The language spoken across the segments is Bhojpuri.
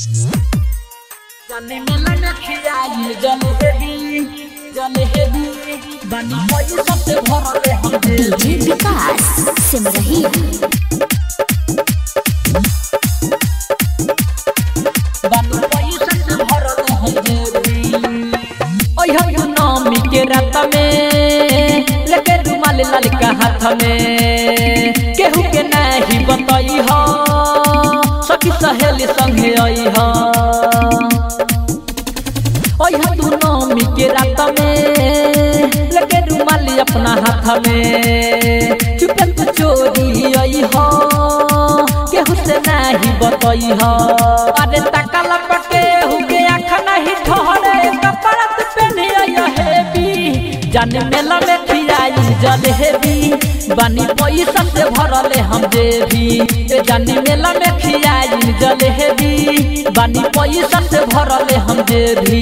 जाने में लगा खियाई जल हेबी जल हेबी बनी पैसा से भरले हम दिल डीजे विकास सिमरही बनी पैसा से भरले हम दिल ओय हो नामी के रात में लेके रुमाल लाल का हाथ में केहू के नहीं बताई हो सखी सहेली संगे आई हो ओय हो तू नामी के रात में लेके रुमाल अपना हाथ में चुपन तो चोरी आई हो केहू से नहीं बताई हो अरे तकला पके हु के आँख नहीं ठहरे कपड़ा तो पहने आई हेबी जाने मेला में खियाई जल हेबी बानी पैसा से भरले हम देवी ए जाने मेला में खियाई जल हेबी बानी पैसा से भरले हम देवी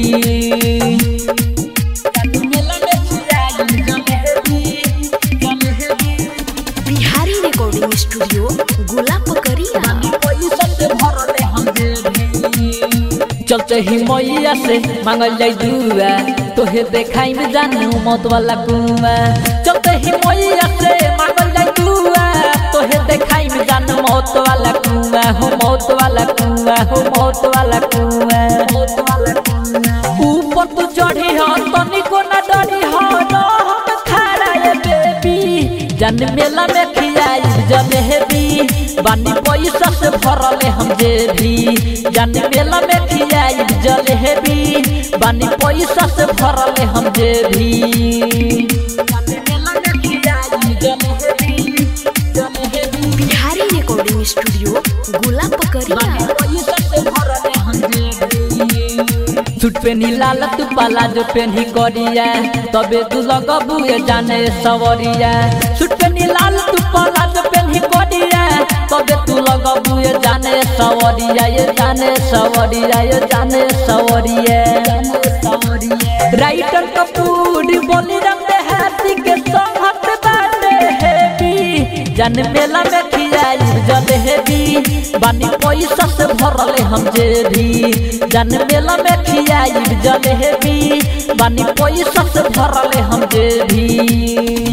जाने मेला में खियाई जल हेबी जल हेबी बिहारी रिकॉर्डिंग स्टूडियो गोला पकड़िया चलते ही मैया से मांगल जाई दुआ तोहे देखाई में जानू मौत वाला कुआ चलते ही मैया से मांगल जाई दुआ तोहे देखाई में जानू मौत वाला कुआ हो मौत वाला कुआ हो मौत वाला कुआ मौत वाला कुआ ऊपर तू चढ़ी हो तनिको ना डरी हो रह खड़ा ये बेबी जन मेला में खियाई जल हेबी बानी पैसा से भरले हम जेबी जन मेला में खियाई जल हेबी बानी पैसा से भरले हम जेबी जन मेला में खियाई जल हेबी जल हेबी बिहारी रिकॉर्डिंग स्टूडियो गोला पकड़िया सूट पेनी लाल तू पाला जो पेनी करिया तबे तू लगबुए जाने सवरिया सूट पेनी लाल तू पाला जो पेनी करिया तबे तू लगबुए जाने सवरिया ये जाने सवरिया ये जाने सवरिया राइटर कपूर बोली रंग हाथी के संगत बाटे हेबी जन मेला में खियाई जल हेबी बानी पैसा से भरले हम जेबी जन मेला में खियाई जल हेबी बानी पैसा से भरले हम जेबी